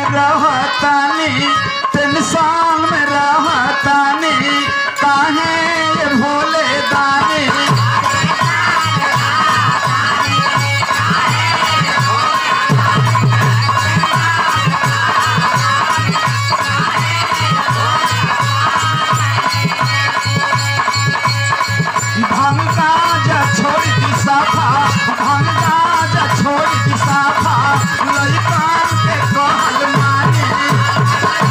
रहतानी टेंशन में रहतानी काहे ये भोले दानी भंगा जा छोड़ दी साफा भंगा जा छोड़ दी साफा लइकान के कहल मानी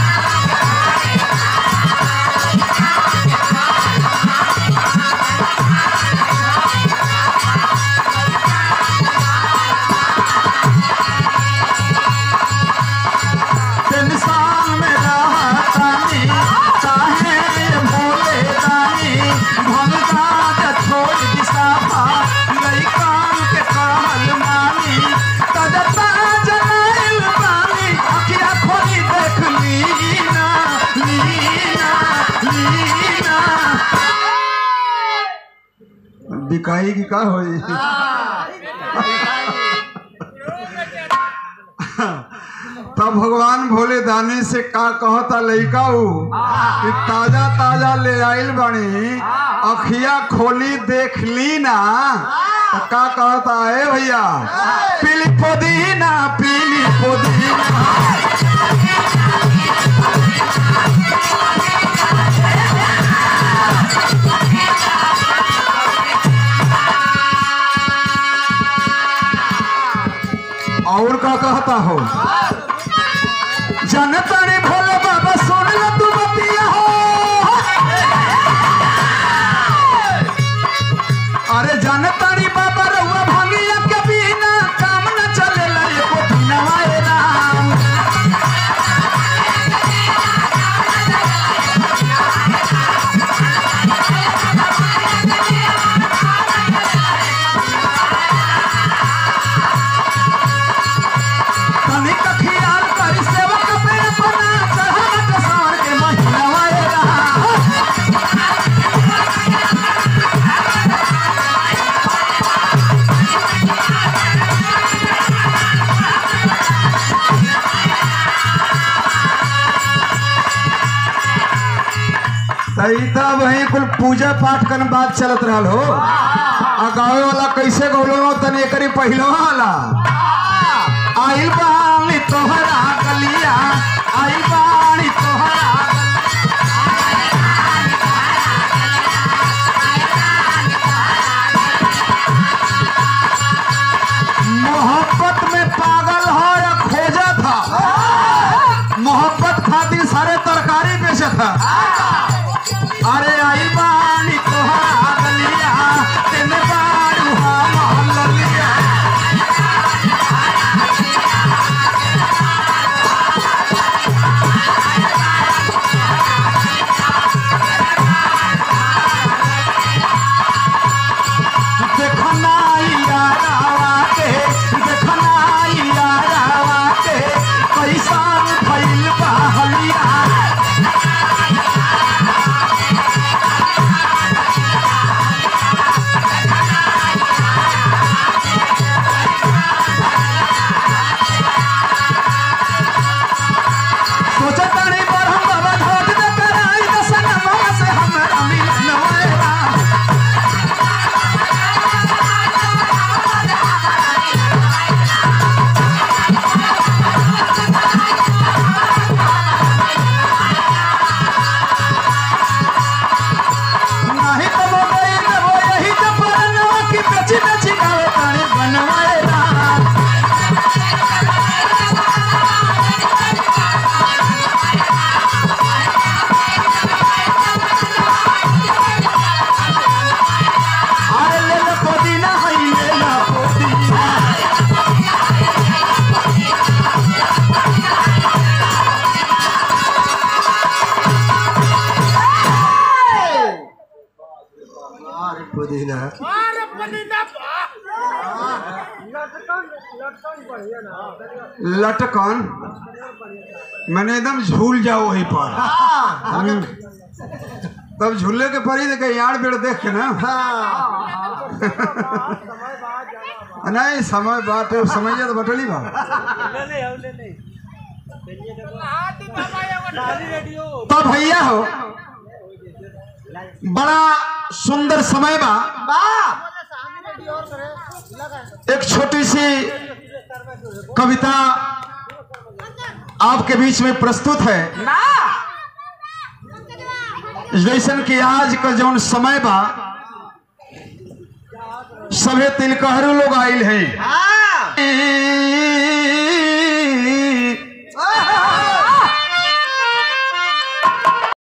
टेंशन में रहतानी काहे ये भोले दानी भंगा जा छोड़ दी साफा लइकान के कहल मानी तजता जलाइल बानी अखिया खोली देख लीना लीना लीना बिकाई की का होई तब भगवान भोले दानी से का कहता लइका ऊ कि ताजा ताजा ले आइल बनी अखिया खोली देख ली ना तो का कहता है भैया पीली पुदीना पीली पुदीना और का कहता हो जनता ने भोले बाबा सुन लो तू बतिया हो अरे जनता ने बाबा रहुआ भंगिया के बिना काम न चलेला एको बिना वाए राम तनिक खियाल करी सेवक पे अपना चढ़ावा के सावर के महीना वाए राम तईता वही कुल पूजा पाठ कन बात चलत रहल हो आ गावे वाला कैसे गौलो हो तनी एकरी पहिलो वाला आइल बानी तोहरा गलिया आइल बानी तोहरा मोहब्बत में पागल हो या खोजा था मोहब्बत खातिर सारे तरकारी बेचे था अरे आई बानी तोहरा गलिया तेने बारू हम ललिया देखना यारावा के देखना यारावा के कैसा भइल बहलिया सोचत नहीं पर हम बाबा घोट न कराई दसन मामा से हमरा मिलन होएगा नहीं तो मोबाइल में वो यही तो परनवा की बेची बेची गावे ताने बनवाएगा अरे ले लो पुदीना है ले लो पुदीना पुदीना लटकन मैंने एकदम झूल जाओ वहीं पर हम्म। तब झूले के परी देखे यार बेड़ देख के ना नहीं समय बात है समय तो बटली बा तो भैया हो बड़ा सुंदर समय बा एक छोटी सी कविता आपके बीच में प्रस्तुत है जैसन कि आज का जौन समय बा सभे तिलकहरू लोग आयल है